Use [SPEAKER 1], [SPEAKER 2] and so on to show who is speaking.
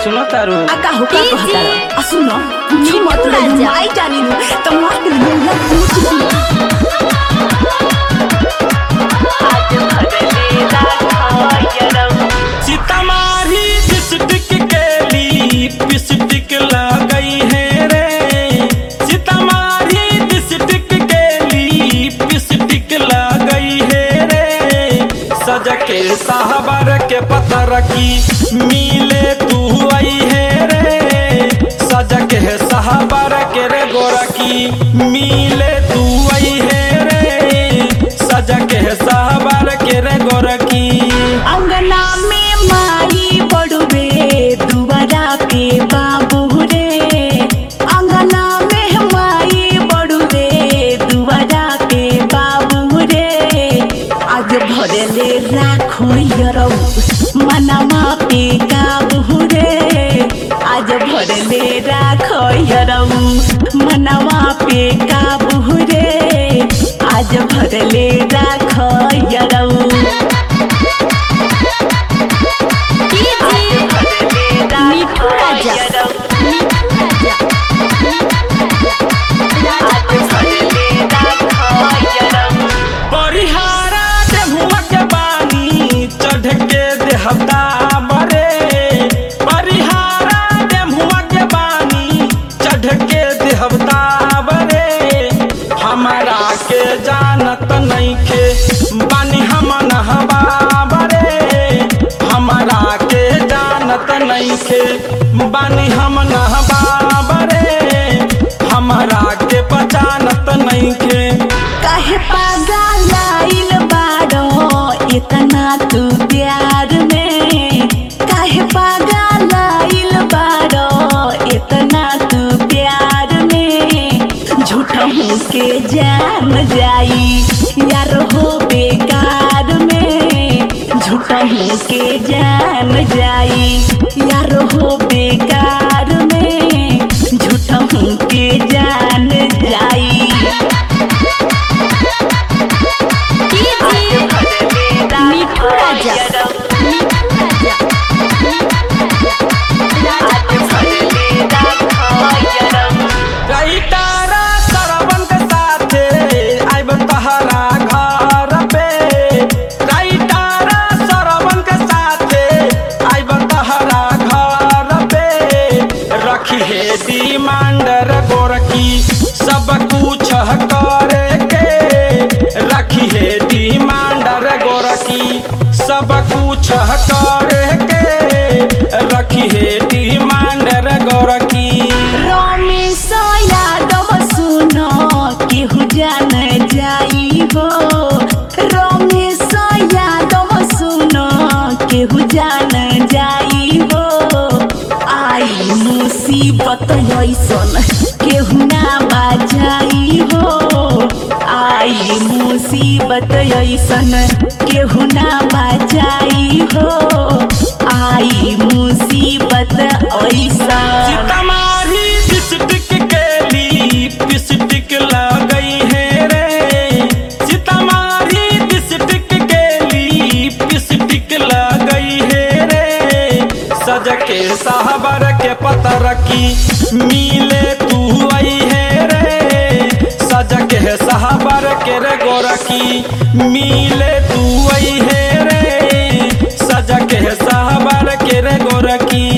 [SPEAKER 1] सुनो तारू
[SPEAKER 2] आका हो का
[SPEAKER 3] जी,
[SPEAKER 2] कहता
[SPEAKER 3] जी।
[SPEAKER 2] आ सुनो
[SPEAKER 3] मिठू
[SPEAKER 2] मत लो
[SPEAKER 3] राजा।
[SPEAKER 2] माई जानी नु त माई के बोला पूछ दी
[SPEAKER 1] सीतामारी डिस्ट्रिक्ट के लिपस्टिक लगई है रे सीतामारी डिस्ट्रिक्ट के लिपस्टिक लगई है रे सज के साहबर के पतर की मिले तू आई है रे सज के साहबर के रे गोरा की मिले तू आई है रे सज के साहबर के रे गोरा की
[SPEAKER 2] अंगना में माई बड़ुए दुआरा पे बाबू रे अंगना में माई बड़ुए दुआरा पे बाबू रे आज भरले राखो यरौ मनमा पे काबू रे आज भरले राखो यरौ मनवा पे काबू रे आज भरले राखो यरौ
[SPEAKER 3] मिठू राजा
[SPEAKER 1] परिहारा देहुआ के बानी चढ़ के देहता बरे परिहारा देहुआ के बानी चढ़ के देहता बरे हमारा के जानत नइखे बानी हम नहबा बरे हमारा के जानत नइखे बानी हम नहबा बरे हमारा के पहचानत नइखे
[SPEAKER 2] काहे पागल आइल बाड़ो इतना तू प्यार में काहे पागल आइल बाड़ो इतना तू प्यार में झूठा हूँ के जान जाई यार हो बेकार में झूठा हूँ के जान जाई यार हो बेकार में झूठा हूँ के जान जाई
[SPEAKER 3] मिठू राजा
[SPEAKER 1] राइटारा सरवन के साथे आइब तहरा घर पे राइटारा सरवन के साथे आइब तहरा घर पे रखी है डिमांडर गोरकी सब कुछ करे के रखी है डिमांडर गोरकी सब कुछ करे के रखी है डिमांडर गोरकी
[SPEAKER 2] रमेश यादव सुनो केहू जान जाई हो रमेश यादव सुनो केहू जान जाई हो आई मुसीबत ऐसन केहू ना बाजाई हो आई मुसीबत ऐसन केहू ना बाजाई हो आई मुसीबत ऐसन
[SPEAKER 1] सीतामारी डिस्ट्रिक्ट के लिपस्टिक लगई है रे सीतामारी डिस्ट्रिक्ट के लिपस्टिक लगई है रे सज के साहबर के पतर की मिले तू आई है रे सज के साहबर के रे गोरकी मिले तू आई है रे सज के साहबर के रे गोरकी